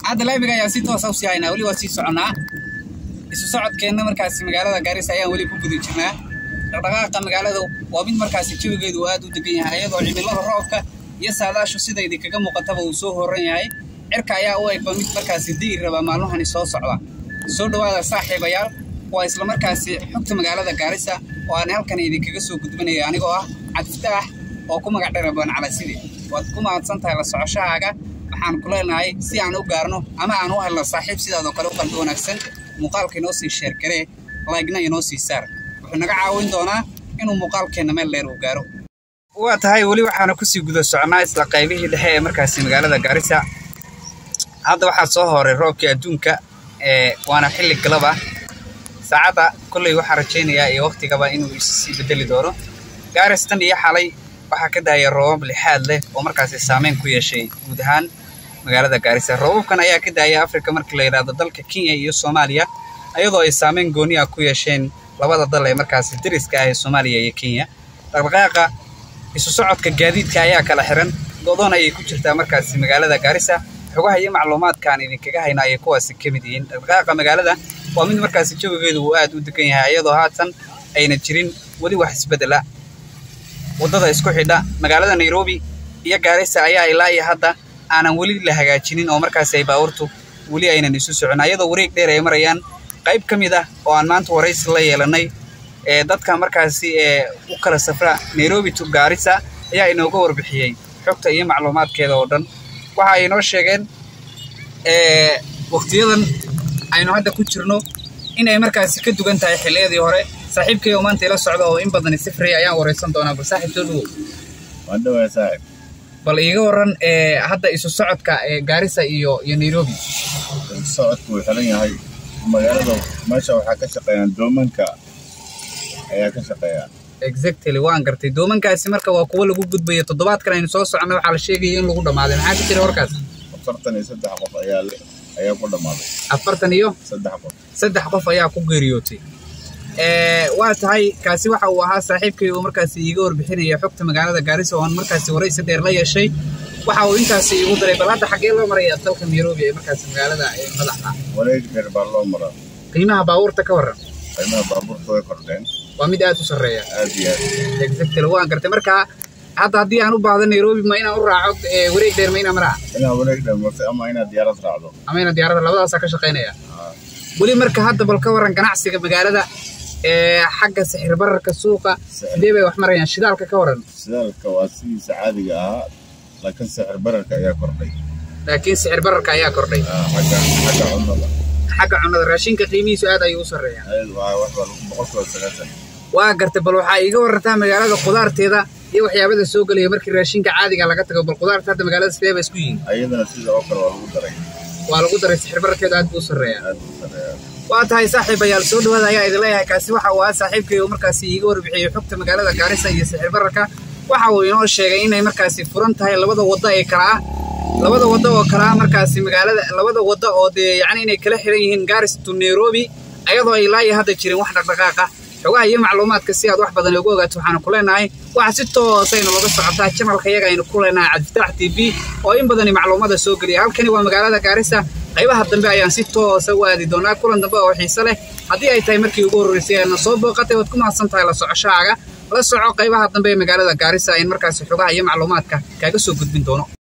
hadda laabiga ayaa si toosa usii haynaa weli waa sii soconnaa isu socodkeenna markaasi magaalada gaarisa ayaan weli ku guda jirnaa dhaqdhaqaaqa magaalada waa mid markaasi jawigeedu aad u degan yahay iyadoo cimilada roobka iyo saadaashu sida idinkaga muuqataba uu soo horan yahay cirka ayaa u egba mid markaasi di'i raba maalmahani soo socda soo dhowaada saaxiibayaal waa isla markaasi xogta magaalada gaarisa oo aan halkan idinkaga soo gudbinaya anigoo ah cabdiftaax oo ku magac dheer booncalaaside waad ku mahadsan tahay la socoshahaaga waxaan ku leenahay si aan u gaarno ama aan u helno saaxiib sidaadoo kale u qalbi wanaagsan muuqaalka inoo sii sheergaree laygna inoo sii saar wuxuu naga caawin doonaa inuu muuqaalkeenna meel dheer uu gaaro waa tahay weli waxaana kusii guda socnaa isla qaybihii dhexe ee markaasi magaalada gaarisa hadda waxaa soo horay roobkii adduunka waana xilli galaba saacadda kolley waxaa rajaynayaa iyo waktigaba inuu issii bedeli doono gaaris tan iyo xalay waxaa ka daaya roobab lixaad leh oo markaasi saameyn ku yeeshay guud ahaan magaalada gaarisa roobabkan ayaa ka daaya afrika markii la yidhaahdo dalka kenya iyo soomaaliya iyadoo ay saameyn gooni ah ku yeesheen labada dal ee markaasi dariska ah ee soomaaliya iyo kenya dhaqdhaqaaqa isu socodka gaadiidka ayaa kala xiran godoon ayay ku jirtaa markaasi magaalada gaarisa xogaha iyo macluumaadkaan idinkaga hayna ayay kuwaasi ka mid yihiin dhaqdhaqaaqa magaalada waa mid markaasi jawigeedu uu aad u degan yahay iyadoo haatan ayna jirin weli wax isbeddela waddada isku xidha magaalada nairobi iyo gaarisa ayaa ilaa iyo hadda aanan weli la hagaajinin oo markaasi ay baabuurtu weli aynan isu socon ayadoo wareeg dheer ay marayaan qayb ka mid ah oo aan maanta waraysi la yeelanay ee dadka markaasi ee u kala safra nairobi to gaarisa ayaa inooga warbixiyey xogta iyo macluumaadkeeda oo dhan waxa ay inoo sheegeen waktiyadan aynu hadda ku jirno inay markaasi ka dugan tahay xilliyadii hore saaxiibkay oo maanta ila socda oo in badani sifriya ayaan waraysan doonaa bal saaxiib soo dhowow waan dhawaa saaxib bal iiga waran hadda isu socodka gaarisa iyo iyo nairobi socodku wuu xiran yahay magaalada meesha waxaa ka shaqeeyaan doomanka ayaa ka shaqeeya exactly waan gartay doomankaasi marka waa kuwo lagu gudbaya toddobaadkan aynu soo soconay waxaa la sheegaya in lagu dhammaaday maxaa ka jira warkaas afartan iyo saddex qof ayaa ayaa ku dhammaaday afartan iyo saddex qof saddex qof ayaa ku geeriyootay waa tahay kaasi waxa uu ahaa saaxiibkay oo markaasi iiga warbixinaya xogta magaalada gaarisa oo aan markaasi waraysi dheer la yeeshay waxa uu intaasi iigu daray bal hadda xaggee loo maraya dalka nairobi ee markaasi magaalada madaxa wareeg dheer baa loo maraa qiimaha baabuurta ka warran qiimaha baabuurta way kordheen waa mid aad u sarreeya aad iyo aad exactly waan gartay marka hadda haddii aan u baahdo nairobi ma inaan u raaco wareeg dheer ma inaan maraa inaa wareeg dheer martay ama inaad diyaarad raacdo ama inaan diyaarada labadaasaa ka shaqaynaya weli marka hadda bal ka warran ganacsiga magaalada xagga sixir bararka suuqa sidee bay wax marayaan shidaalka ka waran shidaalka waa sidiisa caadiga ahaa laakiin sixir bararka ayaa kordhay laakiin sixir bararka ayaa kordhay xagga xagga cunnada xagga cunnada raashinka qiimihiisu aad ayuu u sarreeyaa waa wax boqolkiiba sagaashan waa gartay bal waxaa iiga warantaa magaalada khudaarteeda iyo waxyaabada soo gelaya markii raashinka caadiga laga tago bal khudaarta hadda magaalada sidee ba isku yihiin ayadana sida oo kale waa lagu daray waa lagu daray sixir bararkeeda aad buu u sarreeyaa aad buu sareeyaa waa tahay saaxiibayaal soo dhawaada ayaa idin leeyahay kaasi waxa uu ahaa saaxiibkay oo markaasi iiga warbixiyey xogta magaalada gaarisa iyo sixir bararka waxa uu inoo sheegay inay markaasi furan tahay labada waddo ee kala ah labada waddo oo kala ah markaasi magaalada labada waddo oo dee yacni inay kala xiran yihiin garis to nairobi ayadoo ay ilaa iyo hadda jirin wax dhaqdhaqaaqa xogaha iyo macluumaadka si aad wax badan ugu ogaato waxaanu ku leenahay waxa si toosayna looga socotaa janalka iyaga aynu ku leenahay cabdifitaax t v oo in badani macluumada soo geliya halkani waa magaalada gaarisa qaybaha dambe ayaan si toosa u aadi doonaa kulan dambe oo xiise leh haddii ay tahay markii ugu horreysay aadna soo booqatay waad ku mahadsan tahay la socoshahaaga la soco qaybaha dambe ee magaalada gaarisa ayn markaasi xogaha iyo macluumaadka kaaga soo gudbin doono